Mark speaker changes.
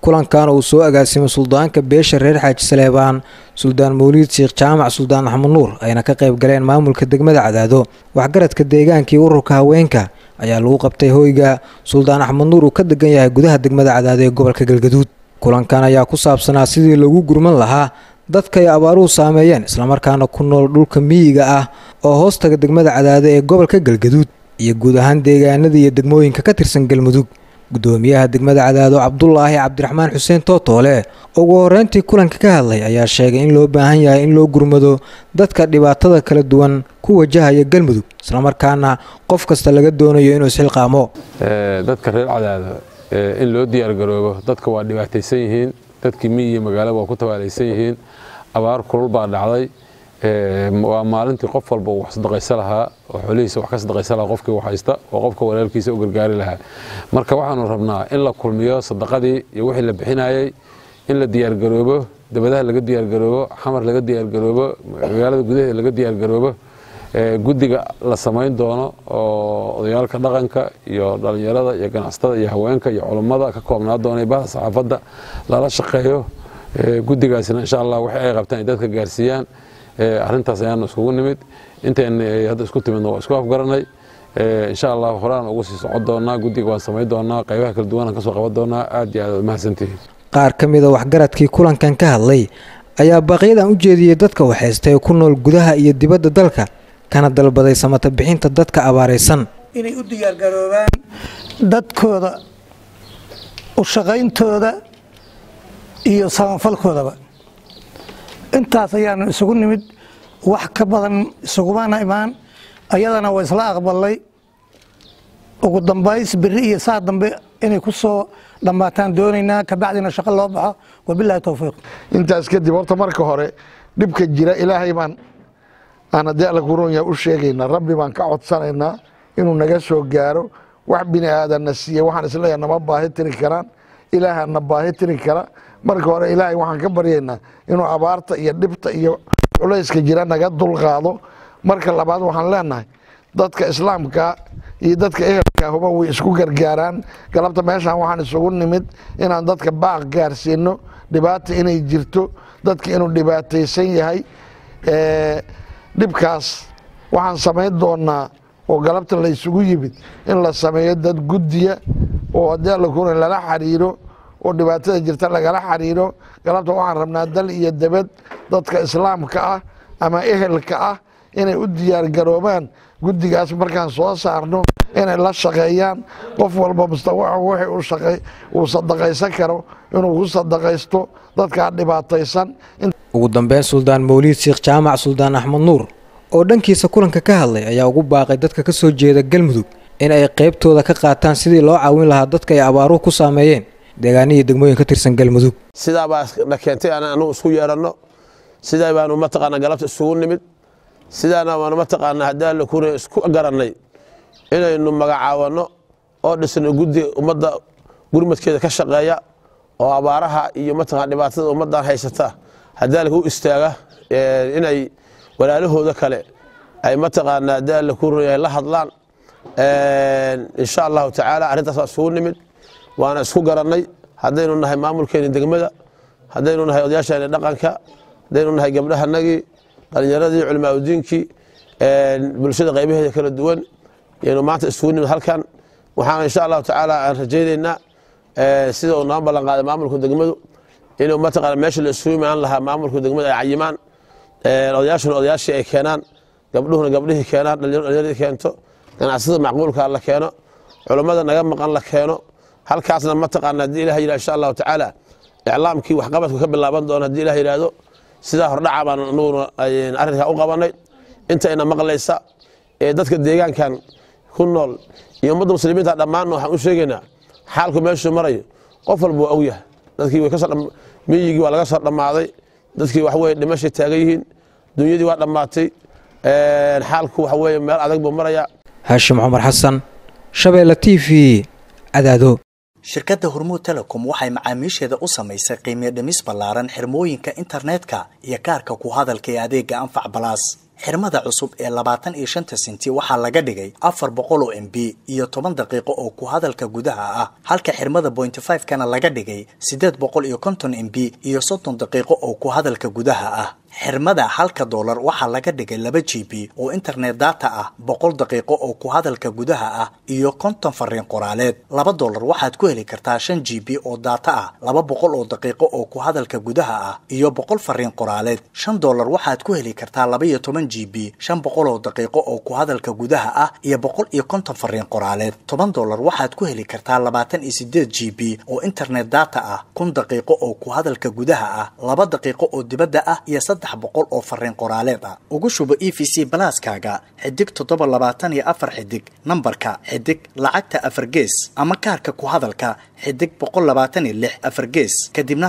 Speaker 1: kulankan uu soo agaasimay suldaanka beesha reer xaaji saleebaan suldaan mawliid sheekh jaamac suldaan axmed nuur ayna ka qayb galeen maamulka degmada cadaado waxgaradka deegaanka iyo ururka haweenka ayaa lagu qabtay hoyga suldaan axmed nuur uu ka degan yahay gudaha degmada cadaado ee gobolka galgaduud kulankan ayaa ku saabsanaa sidii lagu gurman lahaa dadka ay abaaruhu saameeyeen islamarkaana ku nool dhulka miyiga ah oo hoostaga degmada cadaado ee gobolka galgaduud iyo guud ahaan deegaanada iyo degmooyinka ka tirsan galmudug gudoomiyaha degmada cadaado cabdulaahi cabdiraxmaan xuseen tootoole ugu horeyntii kulanka ka hadlay ayaa sheegay in loo baahan yahay in loo gurmado dadka dhibaatada kala duwan ku wajahaya galmudug islamarkaana qof kasta laga doonayo inuu isxilqaamo
Speaker 2: dadka reer cadaado in loo diyaargaroobo dadka waa dhibaataysan yihiin dadkii miyi iyo magaalada waa ku tabaalaysan yihiin abaar kulul baa dhacday waa maalintii qof walba wax sadaqaysa lahaa oo xoolihiisa wax ka sadaqaysa lahaa qofkii wax haysta oo qofka walaalkiisa u gargaari lahaa marka waxaanu rabnaa in la kulmiyo sadaqadii iyo wixii la bixinayey in la diyaargaroobo dabadaha laga diyaargaroobo xamar laga diyaargaroobo magaalada gudaheeda laga diyaargaroobo guddiga la samayn doono oo odayaalka dhaqanka iyo dhallinyarada iyo ganacsatada iyo haweenka iyo culummada ka koobnaa doona bahda saxaafadda lala shaqeeyo guddigaasina insha allah wixii ay qabtaan ay dadka gaarsiiyaan arrintaas ayaanu iskugu nimid intayna hadda isku timidna waa isku afgaranay insha allah horaan ugu sii socon doonaa guddiga waan samayn doonaa qaybaha kala duwanaan kasoo qaban doonaa aad iyo aad mahadsantihiin
Speaker 1: qaar ka mida waxgaradkii kulankan ka hadlay ayaa baaqyadan u jeediyey dadka waxaysta ee ku nool gudaha iyo dibadda dalka kana dalbaday samata bixinta dadka abaaraysan
Speaker 3: inay u diyaargaroobaan dadkooda u shaqayntooda iyo samafalkoodaba intaas ayaanu isugu nimid wax ka badan isugumana imaan ayadana waa isla aqbalay ugu dambays beri iyo saa dambe inay ku soo dhammaataan doonaynaa kabacdina shaqo loo baxo wabilahi towfiiq
Speaker 4: intaas kadib horta marka hore dhibka jira ilaahay baan aan haddii alla kuronya u sheegaynaa rabbi baan ka codsanaynaa inuu naga soo gaaro wax bini aadanna siiye waxaan isleeyahay nama baahi tiri karaan ilaaha na baahi tiri kara marka hore ilaahay waxaan ka baryaynaa inuu abaarta iyo dhibta iyo culayska jira naga dulqaado marka labaad waxaan leenahay dadka islaamka iyo dadka ehelka huba way isku gargaaraan galabta meeshaan waxaan isugu nimid inaan dadka baaq gaarsiino dhibaata inay jirto dadka inuu dhibaataysan yahay dhibkaas waxaan samayn doonaa oo galabta la isugu yimid in la sameeyo dad guddiya oo haddii alla kuna lala xiriiro oo dhibaatada jirta lagala xiriiro galabta waxaan rabnaa dal iyo debed dadka islaamka ah ama ehelka ah inay u diyaargaroobaan guddigaas markaan soo saarno inay la shaqeeyaan qof walba mustawaca wixii uu sadaqaysan karo inuu ku sadaqaysto dadkaa dhibaataysan
Speaker 1: ugu dambeyn suldaan mawliid sheekh jaamac suldaan axmed nuur oo dhankiisa kulanka ka hadlay ayaa ugu baaqay dadka ka soo jeeda galmudug in ay qaybtooda ka qaataan sidii loo caawin lahaa dadka ay abaaruhu ku saameeyeen deegaanihii degmooyin ka tirsan galmudug
Speaker 5: sidaabaa na keentay aan anugu isku yeeranno sidaa baanu mataqaana galabta isugu nimid sidaana waanu mataqaana haddii alla kuna isku garannay inaynu magacaawanno oo dhisno guddi ummadda gurmadkeeda ka shaqeeya oo abaaraha iyo mataqana dhibaatada ummaddan haysata haddii alla u istaaga inay walaalahooda kale ay mataqaana haddii alla ku runyahay la hadlaan insha allahu tacaala arrintaas waa isugu nimid waana isku garannay haddaynu nahay maamulkeeni degmada haddaynu nahay odayaasheeni dhaqanka haddaynu nahay gabdhahanagii dhalinyaradii culimaadudiinkii bulshada qaybaheeda kala duwan yaynu maanta isugu nimid halkan waxaan insha allahu tacaala aan rajaynaynaa sida uu noo ballan qaaday maamulka degmadu inuu mataqaana meesha la isugu imaan lahaa maamulka degmada ay cayimaan odayaashuna odayaashii ay keenaan gabdhuhuna gabdhihii keenaan dhalinyaradii keento ganacsada macquulka la keeno culummada naga maqan la keeno halkaasna mataqaana haddii ilah yidhah insha allahu tacaala iclaamkii waxqabadku ka bilaaban doona haddii ilah yidhaahdo sidaa hordhaca baan anuguna arrinkaa u qabanay intayna maqlaysa ee dadka deegaankan ku nool iyo ummadda muslimiinta dhammaan waxaan u sheegaynaa xaalku meeshuu marayo qof walba waa ogyahay dadkii way kasoo miyigii waa laga soo dhammaaday dadkii wax weye dhimashay taagan yihiin dunyadii waa dhammaatay xaalku waxa weye meel adag buu marayaa
Speaker 1: haashim cumar xasan shabeelle t v cadaado
Speaker 6: shirkadda hormuud telecom waxay macaamiisheeda u samaysay qiimiyo dhimis ballaaran xirmooyinka internetka iyo kaarka ku hadalka ee adeega anfac balaas xirmada cusub ee labaatan iyo shanta senti waxaa laga dhigay afar boqol oo m b iyo toban daqiiqo oo ku hadalka gudaha ah halka xirmada bointy five kana laga dhigay siddeed boqol iyo konton m b iyo soddon daqiiqo oo ku hadalka gudaha ah xirmada halka doolar waxaa laga dhigay laba g b oo internet data ah boqol daqiiqo oo ku hadalka gudaha ah iyo konton fariin qoraaleed laba doolar waxaad ku heli kartaa shan g b oo data ah laba boqol oo daqiiqo oo ku hadalka gudaha ah iyo boqol fariin qoraaleed shan doolar waxaad ku heli kartaa laba iyo toban g b shan boqol oo daqiiqo oo ku hadalka gudaha ah iyo boqol iyo konton fariin qoraaleed toban doolar waxaad ku heli kartaa labaatan iyo sideed g b oo internet data ah kun daqiiqo oo ku hadalka gudaha ah laba daqiiqo oo dibadda ah iyo saddex boqol oo fariin qoraaleed ah ugu shubo e v c balaaskaaga xidig toddoba labaatan iyo afar xidig nambarka xidig lacagta afar gees ama kaarka ku hadalka xidig boqol labaatan iyo lix afar gees kadibna